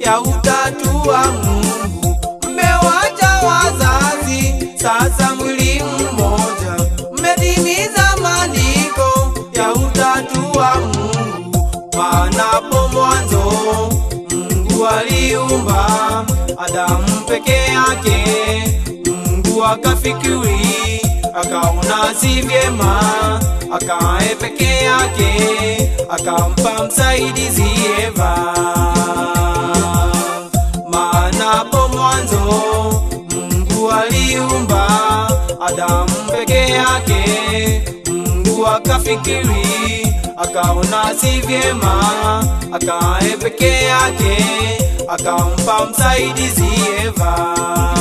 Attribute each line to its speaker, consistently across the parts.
Speaker 1: ya utatu wa Mungu. Mmewacha wazazi, sasa mwili mmoja. Mmetimiza maandiko ya utatu wa Mungu. Panapo mwanzo Mungu aliumba Adamu peke yake. Mungu akafikiri, akaona si vyema akae peke yake, akampa msaidizi Eva. Maana hapo mwanzo Mungu aliumba Adamu peke yake. Mungu akafikiri, akaona si vyema akae peke yake, akampa msaidizi Eva.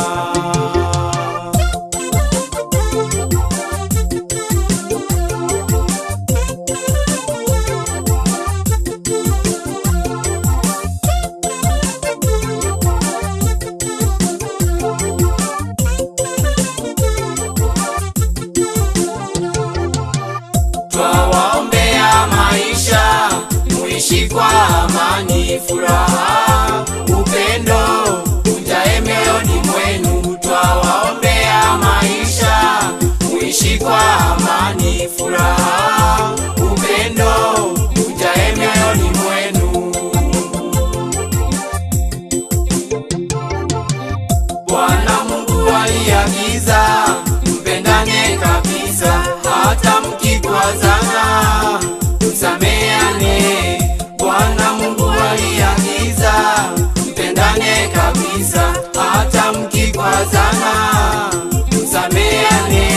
Speaker 2: Twawaombea maisha, muishi kwa amani, furaha, upendo ujae mioyoni mwenu. Twawaombea maisha, muishi kwa amani, furaha, upendo ujae mioyoni mwenu. Bwana Mungu aliagiza mpendane kabisa, hata mkikwazana msameane. Bwana Mungu aliagiza mpendane kabisa, hata mkikwazana msameane.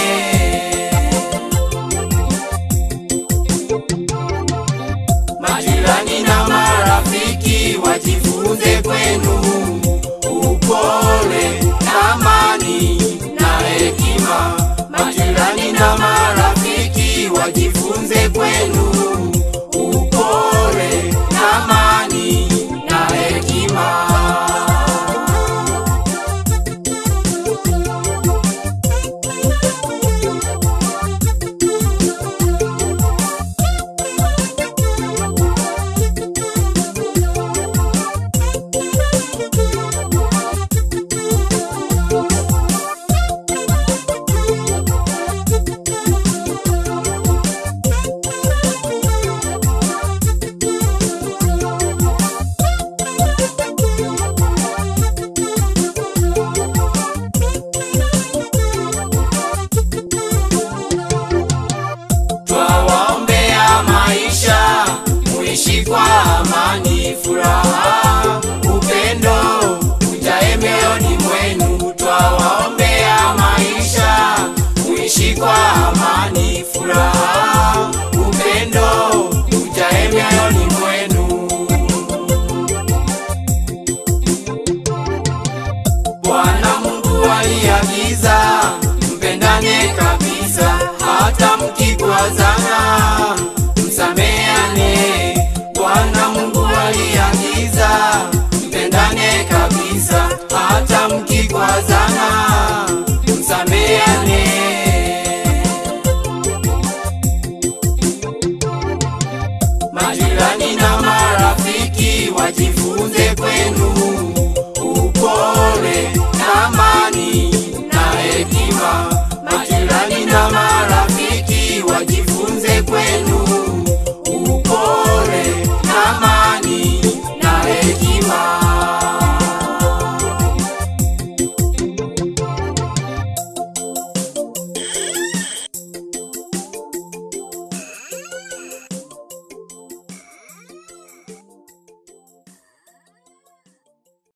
Speaker 2: Majirani na marafiki wajifunze kwenu upole, amani na hekima. Majirani na marafiki wajifunze kwenu upole, amani na hekima. Twawaombea maisha, muishi kwa amani, furaha, upendo ujae mioyoni mwenu. Twawaombea maisha, muishi kwa amani, furaha, upendo ujae mioyoni mwenu. Bwana Mungu aliagiza mpendane kabisa, hata mkikwazana msameane. Bwana Mungu aliagiza mpendane kabisa, hata mkikwazana msameane. Majirani na marafiki wajifunze kwenu